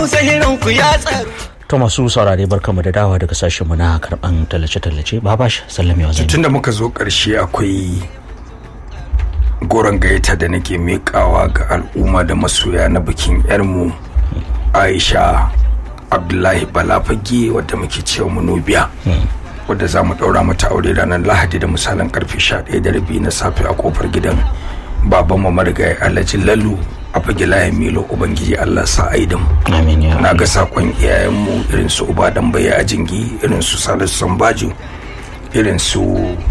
hausa hirin ku ya tsaro to masu saurare barkamu da dawa daga sashen mu na karban tallace-tallace babash sallamewa zan tunda muka zo ƙarshe akwai goron gayyata da nake miƙawa ga al'umma da masoya na bikin yarmu aisha abdullahi balafage wadda muke cewa munubiya wadda za mu ɗaura mata aure ranar lahadi da misalin karfe 11 da rabi na safe a kofar gidan baban mu marigayi alhaji lalu a fage layin milo ubangiji allah sa aidan amin ya na ga sakon iyayenmu irin su uba dan baya a jingi irin su salisu sambajo irin su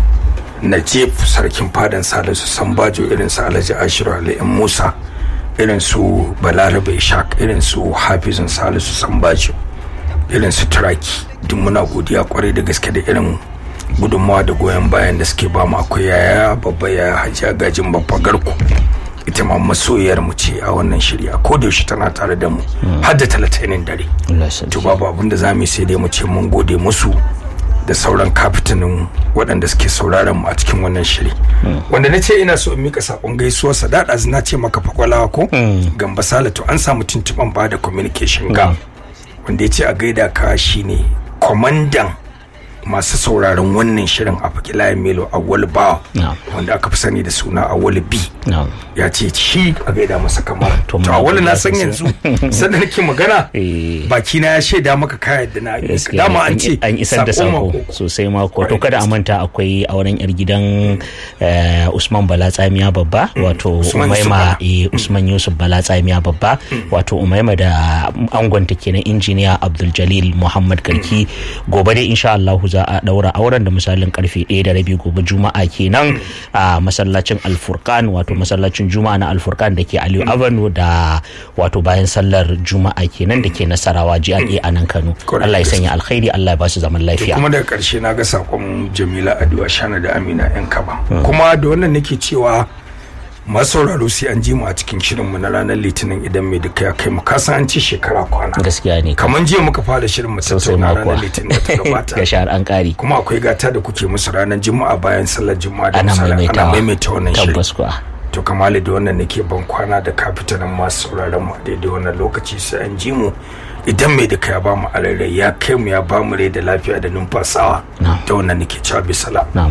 najib sarkin fadan salisu sambajo irin su alhaji ashiru alayyan musa irin su balarabe shak irin su hafizun salisu sambajo irin su turaki duk muna godiya kwarai da gaske da irin gudunmawa da goyon bayan da suke ba mu akwai yaya babba ya hajiya gajin babba garku ita ma masoyiyar mu ce a wannan shirya ko da yaushe tana tare da mu har da talatinin dare Allah ya sarki. to babu abin da zamu yi sai dai mu ce mun gode musu da sauran kafitanin waɗanda suke sauraron mu a cikin wannan shiri wanda na ce ina so in mika sakon gaisuwar sa da na ce maka fakwalawa ko gamba salatu an samu tuntuban ba da communication ga wanda ya ce a gaida ka shine kwamandan masu sauraron wannan shirin a fakilayen melo awwal ba Na'am. wanda aka fi sani da suna awwal b na'am ya ce shi a gaida masa kamar To, to muna awwal na godiya san sosai. yanzu sanda nake magana Eh. baki na ya shaida maka kayan da na yi gaskiya dama ne, an ce an isar da sako mako. sosai mako to Kwarai kada a gaske. manta akwai auren yar gidan eh, Usman Bala Tsamiya babba wato Usman Yusuf Umaima Bala. eh, Usman Yusuf Bala Tsamiya babba wato Umaima da angonta kenan injiniya Abdul Jalil Muhammad Garki gobe dai insha Allah za a daura auren da misalin karfe 1 da rabi gobe Juma'a kenan a masallacin Al-Furqan wato masallacin Juma'a na Al-Furqan da ke Aliyu Avenue da wato bayan sallar Juma'a kenan da ke Nasarawa GRA a nan Kano Correct. Allah ya sanya alkhairi Allah ya ba su zaman To lafiya kuma daga karshe na ga sakon Jamila Adu Ashana da Amina yan kaba kuma da wannan nake cewa masu sauraro sai an ji mu a cikin shirinmu na ranar litinin idan mai duka ya kai mu kasan an ci shekara kwana gaskiya ne kamar jiya muka fara shirin mu sosai tattauna makuwa ranar litinin da ta gabata ga shahar an kari kuma akwai gata da kuke musu ranar juma'a bayan sallar juma'a da ana misali ana maimaitawa maimaita wannan shirin tabbas kuwa to kamali da wannan nake ban kwana da kafitanin masu sauraron mu a daidai wannan lokaci sai an ji mu idan mai duka ya ba mu alarai ya kai mu ya ba mu rai da lafiya da numfasawa Na'am. da wannan nake cewa bisala na